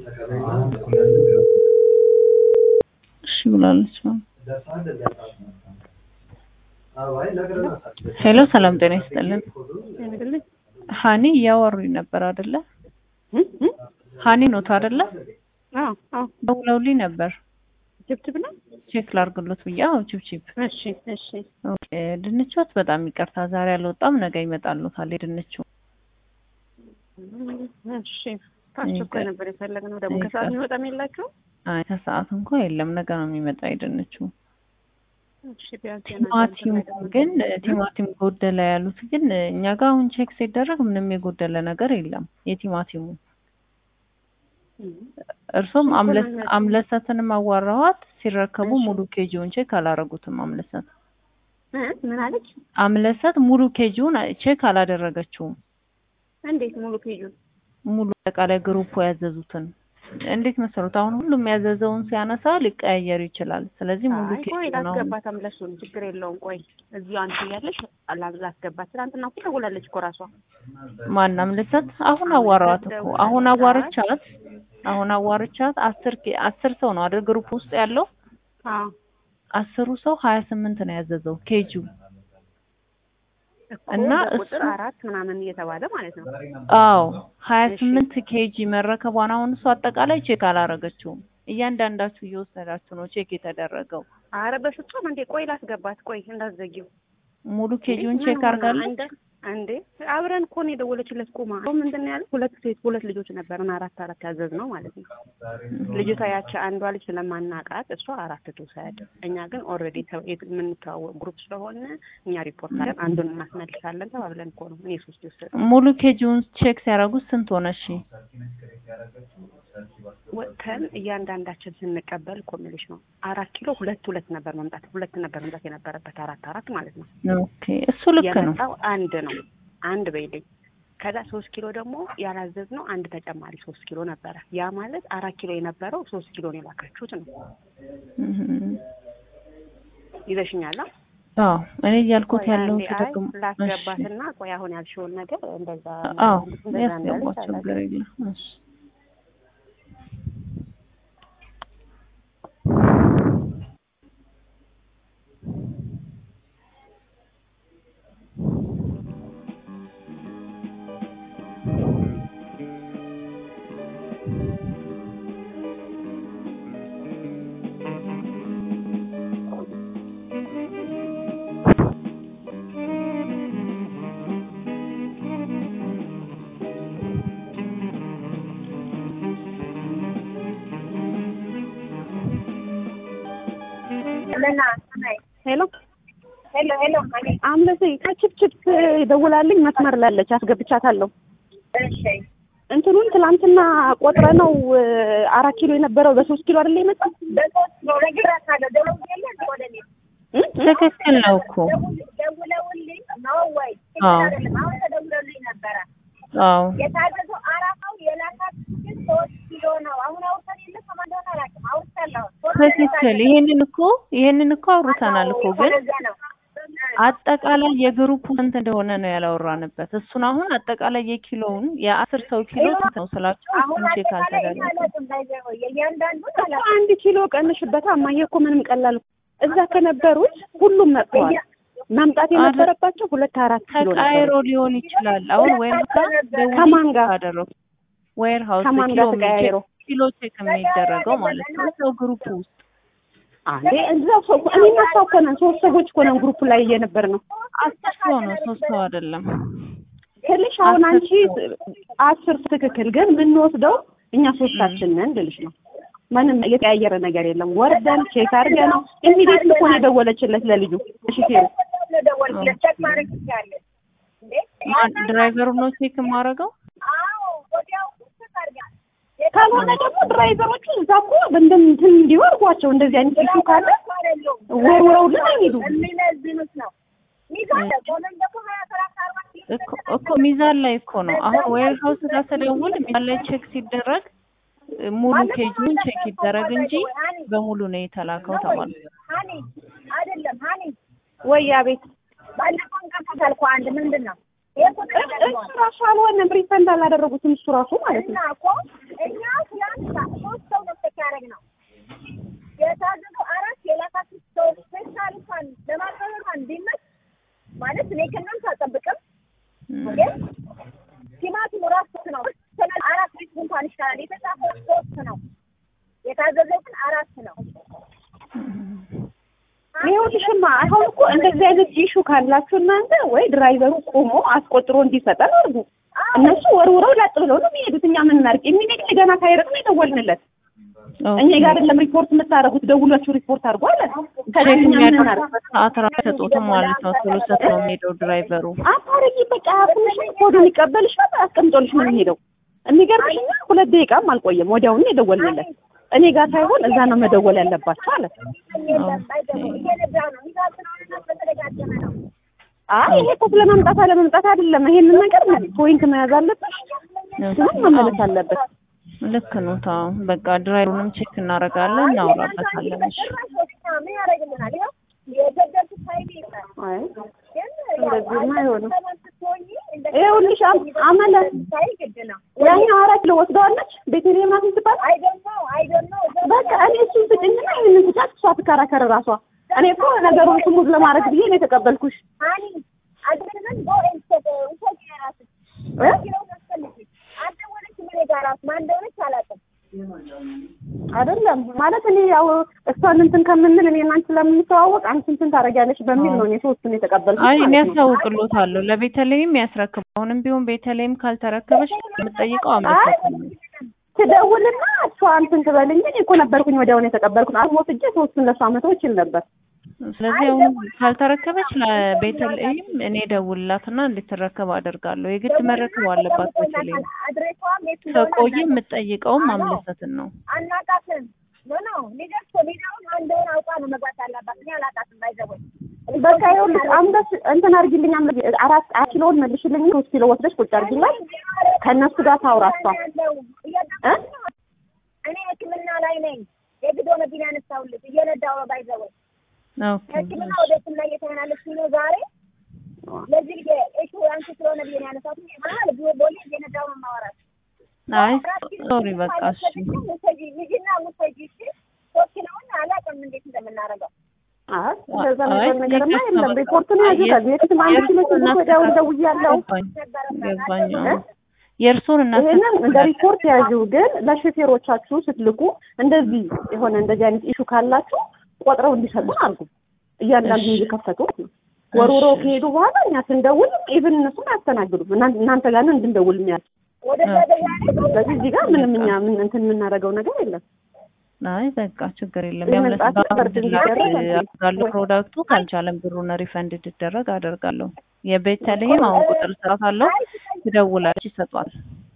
እሺ ብላለች። ሄሎ ሰላም ጤና ይስጥልን። ሀኒ እያወሩኝ ነበር አይደለ? ሀኒ ኖት አይደለ? አዎ አዎ ደውለውልኝ ነበር ችብችብ ነው። ቼክ ላርግሎት ብዬ። አዎ ችብችብ። እሺ እሺ ኦኬ ድንቾት በጣም ይቅርታ ዛሬ አልወጣም፣ ነገ ይመጣሉታል የድንቹ። እሺ ታስቸኳይ ነበር የፈለግነው። ደግሞ ከሰዓት የሚወጣም የላቸው። አይ ከሰዓት እንኳ የለም፣ ነገ ነው የሚመጣ የድንቹ። እሺ ቢያንስ ቲማቲም ግን ቲማቲም ጎደለ ያሉት ግን እኛ ጋር አሁን ቼክ ሲደረግ ምንም የጎደለ ነገር የለም የቲማቲሙ። እርሶም አምለሰትንም አዋራኋት ሲረከቡ ሙሉ ኬጂውን ቼክ አላረጉትም። አምለሰት ምን አለች? አምለሰት ሙሉ ኬጂውን ቼክ አላደረገችውም። እንዴት ሙሉ ኬጁን? ሙሉ አጠቃላይ ግሩፕ ያዘዙትን እንዴት መሰሉት? አሁን ሁሉም ያዘዘውን ሲያነሳ ሊቀያየር ይችላል። ስለዚህ ሙሉ አይ ኬጂ ቆይ ነው። ላስገባት፣ አምለሱን ችግር የለውም። ቆይ እዚሁ አንቺ እያለሽ ላስገባት። ትናንትና እኮ ደውላለች እኮ ራሷ። ማን አምለሰት? አሁን አዋራዋት እኮ አሁን አዋርቻት አሁን አዋርቻት አስር ኬ- አስር ሰው ነው አይደል ግሩፕ ውስጥ ያለው አዎ አስሩ ሰው ሀያ ስምንት ነው ያዘዘው ኬጂው እኮ እና በቁጥር እሱ- አራት ምናምን እየተባለ ማለት ነው። አዎ ሀያ ስምንት ኬጂ መረከቧን አሁን እሱ አጠቃላይ ቼክ አላረገችውም። እያንዳንዳችሁ እየወሰዳችሁ ነው ቼክ የተደረገው። አረ በፍጹም እንዴ! ቆይ ላስገባት። ቆይ እንዳትዘጊው። ሙሉ ኬጂውን እንዴ፣ ቼክ ምን ሆና? አድርጋለች። እንደ እንዴ አብረን እኮ ነው የደወለችለት። ቁማ ምንድን ነው ያለ? ሁለት ሴት ሁለት ልጆች ነበርን፣ አራት አራት ያዘዝ ነው ማለት ነው። ልጅቷ ያቺ አንዷ ልጅ ስለማናቃት እሷ አራት ትውሰድ፣ እኛ ግን ኦልሬዲ የምንተዋወቅ ግሩፕ ስለሆነ እኛ ሪፖርት አለን፣ አንዱን እናስመልሳለን ተባብለን እኮ ነው። እኔ ሶስት ይወሰድ ሙሉ ኬጂውን ቼክ ሲያደርጉት ስንት ሆነ? እሺ ወጥተን እያንዳንዳችን ስንቀበል እኮ የምልሽ ነው አራት ኪሎ ሁለት ሁለት ነበር መምጣት ሁለት ነበር መምጣት የነበረበት አራት አራት ማለት ነው። ኦኬ እሱ ልክ ነው። የመጣው አንድ ነው አንድ በይልኝ። ከዛ ሶስት ኪሎ ደግሞ ያላዘዝነው አንድ ተጨማሪ ሶስት ኪሎ ነበረ። ያ ማለት አራት ኪሎ የነበረው ሶስት ኪሎ ነው የላካችሁት ነው። እህ ይዘሽኛላ? አዎ እኔ እያልኩት ቆይ ያለው አንዴ፣ አይ ደግሞ ላስገባትና ቆይ አሁን ያልሽውን ነገር እንደዛ አዎ እንደዛ እንዳለች ያስገባቸው አላውቅም። ችግር የለም። እሺ ሄሎ ሄሎ ሄሎ አምለሴ ከችፕችፕ ደውላልኝ መስመር ላለች አስገብቻታለሁ። እሺ እንትኑን ትላንትና ቆጥረ ነው አራት ኪሎ የነበረው በሶስት ኪሎ አይደለ የመጣው? በሶስት ነው ነግራታለሁ። ደውዬ ወደ እኔ እ? ትክክል ነው እኮ ደውለውልኝ ነው ወይ? አዎ። አይደለም አሁን ተደውለውልኝ ነበረ። አዎ የታዘዘው አራታው የላካት ግን ሶስት ኪሎ ነው። አሁን አውርተን የለ ከማን እንደሆነ አላውቅም። አውርቻለሁ። ሶስት ነው ትክክል። ይሄንን እኮ ይሄንን እኮ አውርተናል እኮ ግን ለዛ ነው አጠቃላይ የግሩፑ ስንት እንደሆነ ነው ያላወራንበት። እሱን አሁን አጠቃላይ የኪሎውን የአስር ሰው ኪሎ ስንት ነው ስላችሁ አሁን እሱን ቼክ አጠቃላይ አልተደረገም። አላውቅም። ባይዘው የእያንዳንዱን አላውቅም። አንድ ኪሎ ቀንሽበታ እማዬ እኮ ምንም ቀላል እዛ ከነበሩት ሁሉም መጥተዋል። መምጣት የነበረባቸው ሁለት አራት ኪሎ ተቃይሮ ነበሩ። ሊሆን ይችላል። አሁን ዌር ከማን ጋር? አደረጉ ዌር ሀውስ ከማን ኪሎ ጋር ተቀያይሮ? ኪሎ ቼክ የሚደረገው ማለት ነው ሰው ግሩፕ ውስጥ አንዴ እዛ ሰው እኔ እሷ እኮ ነን ሶስት ሰዎች እኮ ነን ግሩፕ ላይ እየነበር ነው አስር ሰው ነው ሶስት ሰው አይደለም። ትልሽ አሁን አስር አንቺ ሰው። አስር ትክክል፣ ግን የምንወስደው እኛ ሶስታችን ነን ልልሽ ነው። ምንም የተቀያየረ ነገር የለም። ወርደን ቼክ አድርገን ነው ኢሚዲየት እኮ ነው የደወለችለት ለልጁ። እሺ ቴሩ ደወልኩለት ቼክ ማድረግ ይቻላል እንዴ? ማን ድራይቨሩ ነው ቼክ የማደርገው? አዎ ወዲያው ቼክ አድርጋል። ካልሆነ ደግሞ ድራይቨሮቹ እዛ እኮ እንትን እንትን እንዲወርጓቸው እንደዚህ አይነት ኢሹ ካለ ወርውረውልን አይሄዱ። የሚመዝኑት ነው ሚዛን ቆመን ደግሞ ሀያ ሰላሳ አርባ ኪሎ እኮ እኮ ሚዛን ላይ እኮ ነው አሁን ዌር ሀውስ ጋር ስደውል ሚዛን ላይ ቼክ ሲደረግ እ፣ ሙሉ ኬጂውን ቼክ ይደረግ እንጂ በሙሉ ነው የተላከው ተባለ። ሀኒ አይደለም ሀኒ ወይ አቤት ባለፈው እንቀፋት አልኩ አንድ ምንድን ነው ይሄ ቁጥር እሱ ራሱ አልሆነም። ሪፈንድ አላደረጉትም እሱ ራሱ ማለት እና ነው። እኮ እኛ ትላንት ሶስት ሰው ነው ቼክ ያደረግነው የታዘዙ አራት የላካችሁ ሰው ስፔሻል እንኳን ለማቅረብ እንኳን ቢመች ማለት እኔ ከእናንተ አልጠብቅም ግን ቲማቲም ራሱ ነው አራት ቤት እንኳን ይሻላል። የተጻፈው ሶስት ነው የታዘዘው ግን አራት ነው። ይኸውልሽማ አሁን እኮ እንደዚህ አይነት ኢሹ ካላችሁ እናንተ ወይ ድራይቨሩ ቆሞ አስቆጥሮ እንዲሰጠን አድርጉ። እነሱ ወርውረው ላጥ ብለው ነው የሚሄዱት። እኛ ምን እናድርግ? የሚነግር ገና ሳይርቅ ነው የደወልንለት። እኛ ጋር አይደለም ሪፖርት የምታደርጉት፣ ደውላችሁ ሪፖርት አድርጉ አለ። ከዚህ እኛ ምን እናድርግ? የሚያደርጉበት ሰዓት ራሱ አይሰጡትም ማለት ነው። ቶሎ ሰጥ ነው የሚሄደው ድራይቨሩ። አታረጊ በቃ አፍንሽን ኮዱን ይቀበልሽ በቃ አስቀምጦልሽ ነው የሚሄደው። የሚገርምሽ እኛ ሁለት ደቂቃም አልቆየም፣ ወዲያውኑ የደወልንለት እኔ ጋር ሳይሆን እዛ ነው መደወል ያለባቸው አለ። እየነዳ ነው ሚዛዝነውና በተደጋገመ ነው። አይ ይሄ እኮ ስለማምጣት አለመምጣት አይደለም። ይሄንን ነገር ፖይንት መያዝ አለብሽ፣ ምንም መመለስ አለበት። ልክ ነው። ታው በቃ ድራይቨሩንም ቼክ እናደርጋለን፣ እናውራበታለን። እሺ ምን ያደርግልናል? ይኸው የገደልኩት ኃይሌ ይላል አይ ግን እንደዚህማ አይሆንም። ስትሆኚ እንደ ይኸውልሽ አም- አመለ ሳይ ግድ ነው። ያኛው አራት ኪሎ ወስደዋለች ቤተልሔም ናት የምትባል አይ ዶንት ኖ አይ ዶንት ኖ በቃ እኔ እሱን ስጭኝና ይህንን ስጫት እሷ ትከራከር ራሷ። እኔ እኮ ነገሩን ስሙዝ ለማድረግ ብዬ ነው የተቀበልኩሽ። ሃኒ አድርገን ጎ ኤንድ ውሰጂ የራስሽ እ? ኪሎ ታስፈልጊ አልደወለችም እኔ ጋር እራሱ ማን እንደሆነች አላውቅም። አይደለም ማለት እኔ ያው እሷን እንትን ከምንል እኔ እናንቺ ስለምንተዋወቅ አንቺ እንትን ታደርጊያለሽ በሚል ነው እኔ ሶስቱን የተቀበልኩሽ አይ እኔ ማለት ነው። ያሳውቅሎታለሁ ለቤተልሔም ያስረክብ። አሁንም ቢሆን ቤተልሔም ካልተረከበች የምጠይቀው አምለሰት ነው። ትደውልና እሷ እንትን ትበል እንጂ እኔ እኮ ነበርኩኝ ወዲያውኑ የተቀበልኩት። አሁን ወስጄ ሶስቱን ለእሷ መተው እችል ነበር። ስለዚህ አሁን ካልተረከበች ለቤተልሔም እኔ ደውልላትና እንድትረከብ አደርጋለሁ። የግድ መረከብ አለባት ቤተልሔም። አድሬሷም የት ከቆየ የምጠይቀውም አምለሰትን ነው። አናውቃትም። ኖ ኖ ሊደርስ ሊዳውን አንደውን አውቃ ነው መግባት አለባት። እኔ አላውቃትም ባይዘወይ በቃ ይኸውልሽ አንበስ እንትን አድርጊልኝ አምለ አራት አራት ኪሎውን መልሽልኝ ሶስት ኪሎ ወስደሽ ቁጭ አድርጊላት ከእነሱ ጋር ታውራ እሷ እ? እኔ ሕክምና ላይ ነኝ። የግድ ሆነብኝ ያነሳሁልሽ እየነዳሁ ነው ባይዘወይ ኦኬ ሕክምና ወደ ሕክምና እየተመላለስኩኝ ነው ዛሬ። ለዚህ ጊዜ እሹ አንቺ ስለሆነ ብዬ ነው ያነሳሁት። መሀል ቦሌ እየነዳሁ ነው የማወራት። አይ ሶሪ በቃ እሺ ውሰጂ ልጅና ውሰጂ እሺ። ሶስት ኪሎውን አላውቅም እንዴት እንደምናደርገው አይ እንደዛ አይ ነገር ነገርማ የከፋ የለም። በቃ ሪፖርቱን ያዙ። ከዚህ በፊትም አንድ ኪሎ ሽንኩርት ወዲያውኑ ደውያለሁ። ገባኝ ገባኝ። አዎ። የእርሶን ይሄንን እንደ እናስተካክላለን። ሪፖርት ያዙ። ግን ለሾፌሮቻችሁ ስትልኩ እንደዚህ የሆነ እንደዚህ አይነት ኢሹ ካላችሁ ቆጥረው እንዲሰጡ አድርጉ። እያንዳንዱ እሺ። እየከፈቱ ወርውረው እሺ። ከሄዱ በኋላ እኛ ስንደውል ኢቭን እነሱን አያስተናግዱም። እናን- እናንተ ጋር ነው እንድንደውል የሚያል ወደዛ ደውላለች። ስለዚህ እዚህ ጋር ምንም እኛ ምን እንትን የምናደርገው ነገር የለም። አይ በቃ ችግር የለም። ይሄ ያምለስ መምጣት ነበር ባንድላክ እንዲደረግ አደርጋለሁ ፕሮዳክቱ ካልቻለም ብሩን ሪፈንድ እንዲደረግ አደርጋለሁ። የቤተልሔም አሁን ቁጥር ስራት አለው ትደውላለች፣ ይሰጧል።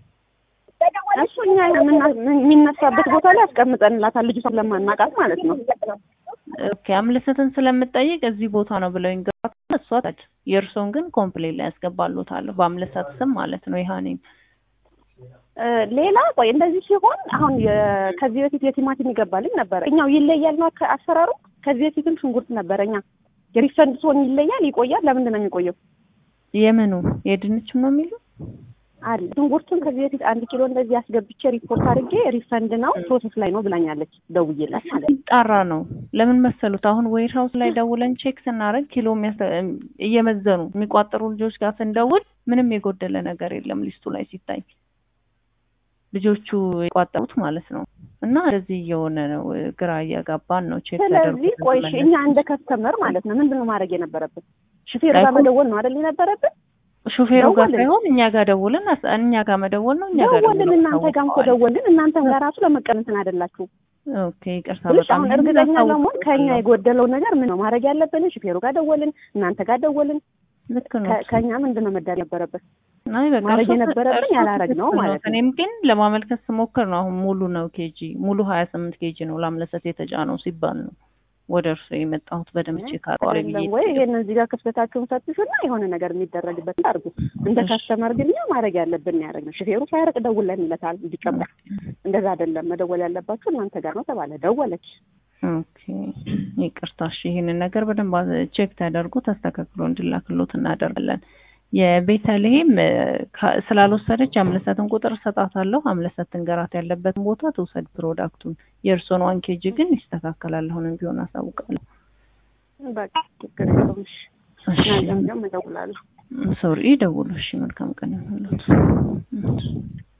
እሱ እኛ የምና- የሚነሳበት ቦታ ላይ አስቀምጠንላታል። ልጅቷ ለማናቃት ማለት ነው። ኦኬ አምለሰትን ስለምጠይቅ እዚህ ቦታ ነው ብለው ይንገሯት። እሷ ታች የእርሶን ግን ኮምፕሌን ላይ ያስገባሉታለሁ በአምለሰት ስም ማለት ነው። ይሃኔም እ ሌላ ቆይ እንደዚህ ሲሆን አሁን የ- ከዚህ በፊት የቲማቲም ይገባልኝ ነበረ። እኛው ይለያል ነው ከ- አሰራሩ። ከዚህ በፊትም ሽንኩርት ነበረ። እኛ የሪፈንድ ሲሆን ይለያል፣ ይቆያል። ለምንድን ነው የሚቆየው? የምኑ የድንችም ነው የሚሉ አለ ሽንኩርቱን ከዚህ በፊት አንድ ኪሎ እንደዚህ አስገብቼ ሪፖርት አድርጌ ሪፈንድ ነው ፕሮሰስ ላይ ነው ብላኛለች። ደውዬላት ማለት ነው። ጣራ ነው። ለምን መሰሉት? አሁን ዌር ሀውስ ላይ ደውለን ቼክ ስናደርግ ኪሎ የሚያስ- እየመዘኑ የሚቋጠሩ ልጆች ጋር ስንደውል ምንም የጎደለ ነገር የለም ሊስቱ ላይ ሲታይ ልጆቹ የቋጠሩት ማለት ነው። እና እንደዚህ እየሆነ ነው፣ ግራ እያጋባን ነው። ቼክ ስለዚህ ቆይ እሺ፣ እኛ እንደ ከስተመር ማለት ነው ምንድን ነው ማድረግ የነበረብን? ሹፌር ጋር እኮ- መደወል ነው አይደል የነበረብን? ሹፌሩ ጋር ደወልን። ሳይሆን እኛ ጋር ደውለን አስ- እኛ ጋር መደወል ነው። እኛ ጋር ደወልን፣ ደውለው እናንተ ጋርም እኮ አሳውቀዋል። ደወልን። እናንተም ጋር ራሱ ለመቀነትን አይደላችሁ ኦኬ ይቅርታ ብልሽ በጣም አሁን ይህንን እርግጠኛ ለመሆን አሳውቀዋለሁ። ከኛ የጎደለው ነገር ምን ነው ማድረግ ያለብን? ሹፌሩ ጋር ደወልን፣ እናንተ ጋር ደወልን። ልክ ነው። ከ- ከኛ ምንድን ነው መዳር የነበረበት? አይ በቃ ማድረግ እሱ- የነበረብን እሱ ያላረግነው ትክክል ማለት ነው። እኔም ግን ለማመልከት ስሞክር ነው አሁን ሙሉ ነው ኬጂ ሙሉ ሀያ ስምንት ኬጂ ነው ላምለሰት የተጫነው ሲባል ነው ወደ እርሱ የመጣሁት በደምቼ ካቋሪ ብዬ አይደለም ወይ ይሄን እዚህ ጋር ክፍተታችሁን ፈትሹና የሆነ ነገር የሚደረግበት አድርጉ። እንደ እሺ። ካስተመር ግን እኛ ማድረግ ያለብን ያደረግ ነው። ሹፌሩ ሳያርቅ ደውለን ይለታል እንዲቀበል። እንደዛ አይደለም መደወል ያለባችሁ እናንተ ጋር ነው ተባለ። ደወለች። ኦኬ ይቅርታ እሺ ይህንን ነገር በደንብ ቼክ ተደርጎ ተስተካክሎ እንዲላክሎት እናደርጋለን የቤተልሔም እ፣ ከ- ስላልወሰደች አምለሰትን ቁጥር እሰጣታለሁ። አምለሰት ትንገራት ያለበትን ቦታ ትውሰድ ፕሮዳክቱን። የእርሶን ዋን ኬጂ ግን ይስተካከላል። አሁንም ቢሆን አሳውቃለሁ። በቃ ችግር የለውም። እሺ እሺ፣ ነገም ደግሞ እደውላለሁ። ሶሪ ደውሉ። እሺ፣ መልካም ቀን ይሁንልዎት።